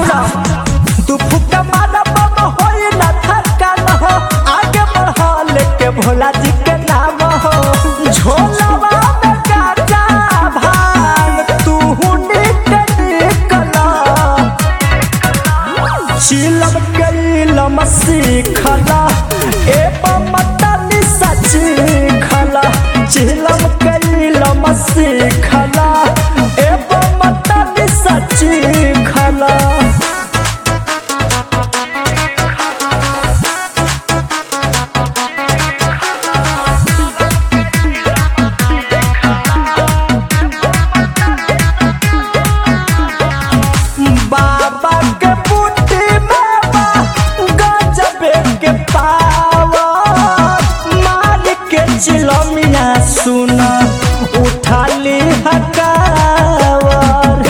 सुना तू फुका मारा बम होई ना थकान हो आगे बढ़ा लेके भोला जी के नाम हो झोलावा में गाजा भांग तू निक निकला चिलम कैलम सीखला ए ममता सची खला चिलम कैलम सीखला ए ममता सची खला बाबा के बूटी बाबा गजबे के पावा मार के चिलमिया सुना उठाली हकावर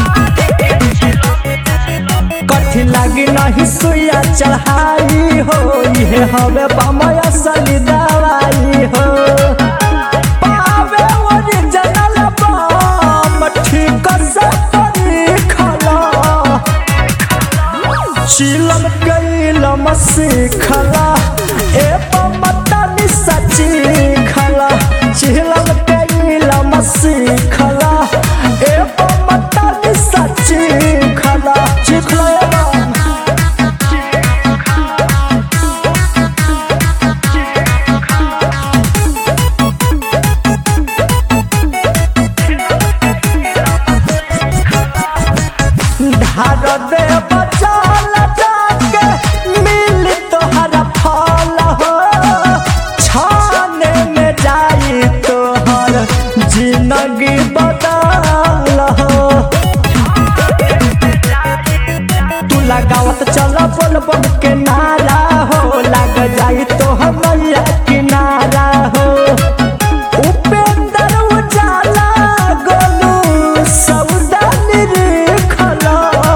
कथी लागी नहीं सुइया चढ़ाई हो ये हवे बमय असली दवाई हो पावे ओरिजिनल बम ठीक से खला चिलम कैलम सीखला ए ममता सची खला चिलम कैलम सीखला ए ममता सची खला चिखला ए बम। धार दे बचाल जाके मिल तोहरा फल हो छाने में जाई तोहर जिंदगी बदल हो तू लगावत चल बोल बोल के नारा हो लग जाई तो मैया किनारा हो उपेंद्र उजाला गोलू सौदा निरखला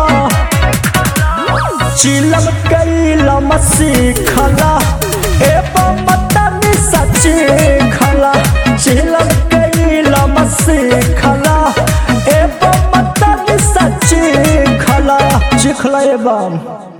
चिलम कैलम सीखला ए ममता सची खला चिलम कैलम सीखला ए ममता सची खला चिखला ए बम